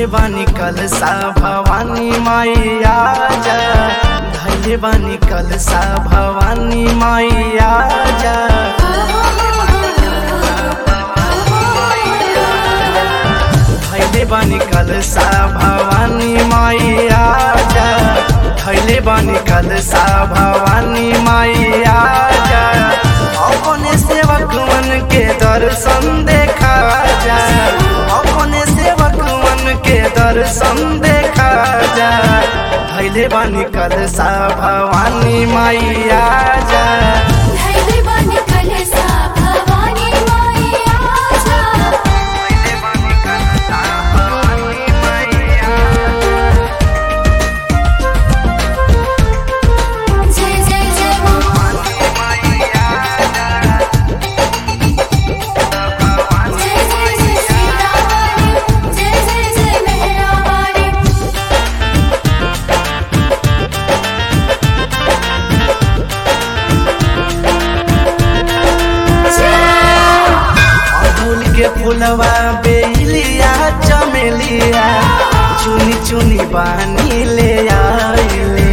बानी कलसा भवानी मैया जा धैले बानी कलसा भवानी मैया जा धैले बानी कलसा भवानी मैया जा धैले बानी कलसा भवानी मैया जा अपने सेवक मन के दर्शन देखा जा अपने सेवक मन के दर्शन देखा जा धैले बानी कलसा भवानी मैया जा धैले बानी कलसा भवानी मैया जा धैले बानी कलसा भवानी मैया जय जय जय मां जय जय जय सीता वाली जय जय जय मेहरा वाली अड़हुल के फुलवा बेलिया चमेलिया चुनी चुनी बानी ले आइले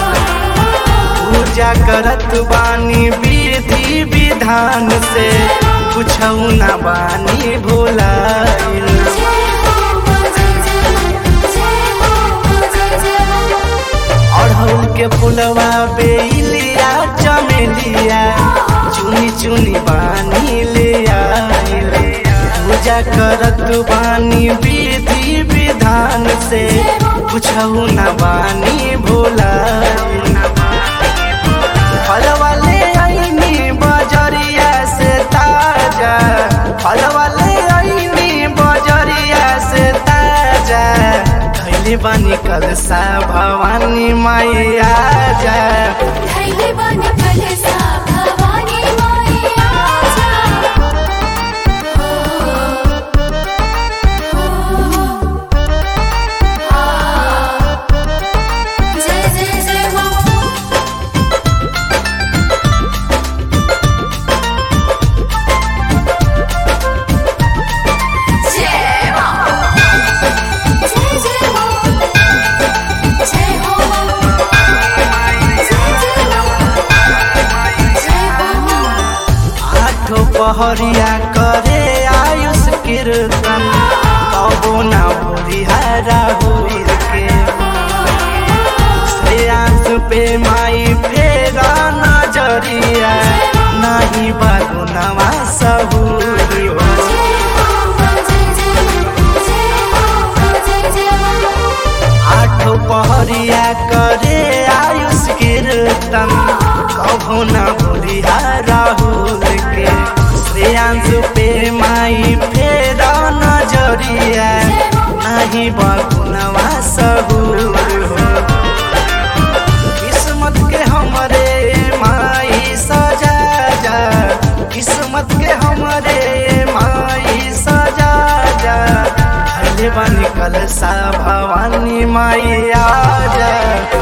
पूजा करत बानी विधि विधान से कुछौ ना बानी भुलाइल जय हो मां जय जय जय हो मां जय जय अड़हुल के फुलवा बेलिया चमेलिया चुनी चुनी बानी ले आइले पूजा करत बानी विधि विधान से कुछौ न बानी भोला फलवा ले आईनी बजरिया से ताजा फलवा ले आईनी बजरिया से ताजा धैले बानी कलसा भवानी मैया जा धैले बानी कलसा भवानी मैया जा जय जय जय मां जय मां जय जय मां जय हो जय जय मां जय हो आठो पहरिया करे आयुष कीर्तन कबो ना बुढ़िहारा हुई के श्रेयांश पे माई फेरा नजरिया नाही बागुनवा सबूरी हो आठो पहरिया करे आयुष कीर्तन कबो न भूलिया राहुल के श्रेयांश पे माई फेर नजरिया नहीं बकुनवा सहूर हो किस्मत के हमरे माई सजा जा किस्मत के हमरे माई सजा जा धैले बानी कलसा भवानी माई आ जा